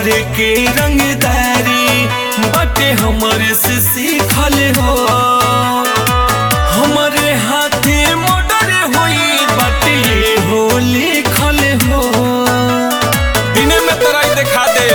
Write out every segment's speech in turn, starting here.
करे के रंगदारी बाटे हमरे से सीखल हो हमरे हाथे मोटर होई बाटे हो लिखल हो दिने में तराई दिखा दे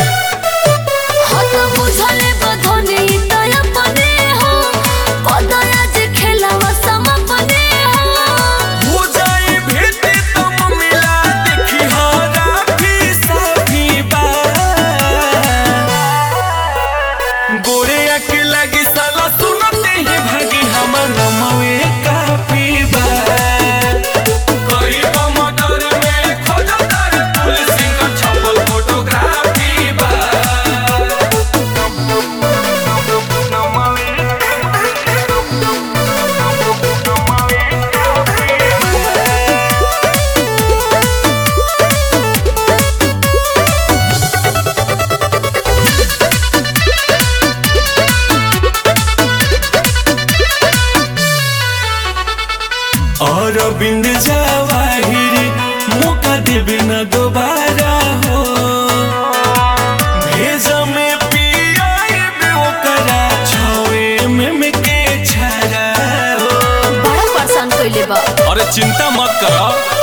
हत बुझले बधने तय अपने हो पदया जे खेलावा समापने हो हो जाए भेटे तुम मिला देखी हारा भी सभी बार गोरे के लगी साला सुनते ही भागी हमर नमवे काफी बार गरीब मटर में खोजतर पुलिस का छपल फोटोग्राफी बार और बिंद जवाहिर मौका देवे न दोबारा हो भेज में पियाए बे ओकरा छवे में में के छरा हो बड़ा परेशान कइले बा अरे चिंता मत करो